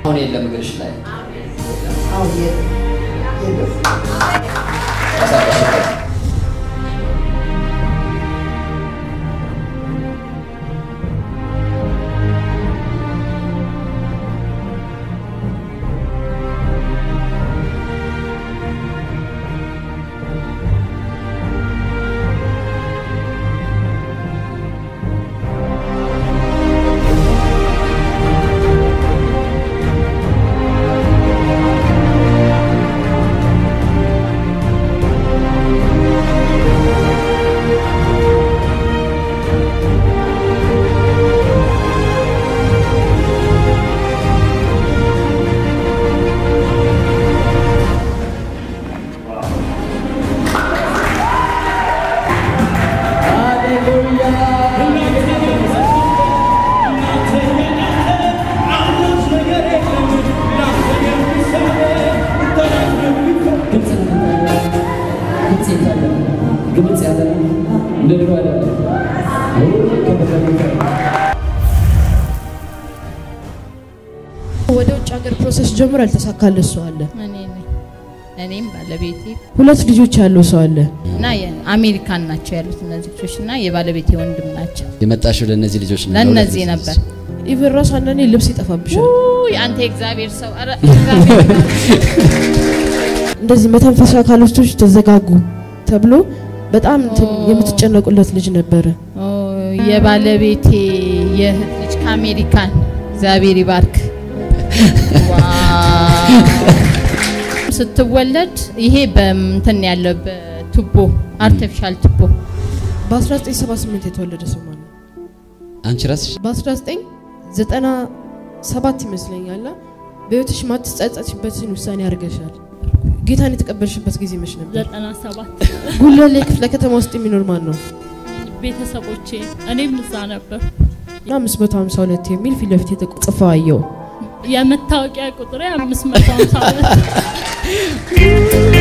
አሁን የለም እግርሽ ላይ አሁን የለም የለም። ተንቀሳቀሽበት። ግልጽ ያለ እንደ ድሮ አይደለም። ወደ ውጭ ሀገር ፕሮሰስ ጀምሮ ያልተሳካለት ሰው አለ። እኔ ነኝ። እኔም ባለቤቴ ሁለት ልጆች ያለው ሰው አለ። እና የአሜሪካን ናቸው ያሉት እነዚህ ልጆች እና የባለቤቴ ወንድም ናቸው። የመጣሽው ለእነዚህ ልጆች ነው? ለእነዚህ ነበር። ኢቨን ራሱ አንዳንዴ ልብስ ይጠፋብሻል። ውይ አንተ የእግዚአብሔር ሰው ኧረ እግዚአብሔር እንደዚህ መተንፈሻ አካላቶች ተዘጋጉ ተብሎ በጣም እንትን የምትጨነቁለት ልጅ ነበረ። ኦ፣ የባለቤቴ የእህት ልጅ ከአሜሪካን እግዚአብሔር ይባርክ። ዋው! ስትወለድ ይሄ በእንትን ያለው በቱቦ አርቲፊሻል ቱቦ በ1978 የተወለደ ሰው ማለት ነው። አንቺ ራስሽ በ1997 ይመስለኛል በህይወትሽ ማትጸጸችበትን ውሳኔ አድርገሻል። ጌታን የተቀበልሽበት ጊዜ መች ነበር? ዘጠና ሰባት ጉለሌ ክፍለ ከተማ ውስጥ የሚኖር ማን ነው? ቤተሰቦቼ እኔም እዛ ነበር። እና 552 የሚል ፊት ለፊት የተጽፈ አየው። የመታወቂያ ቁጥሬ አምስት መቶ ሃምሳ ሁለት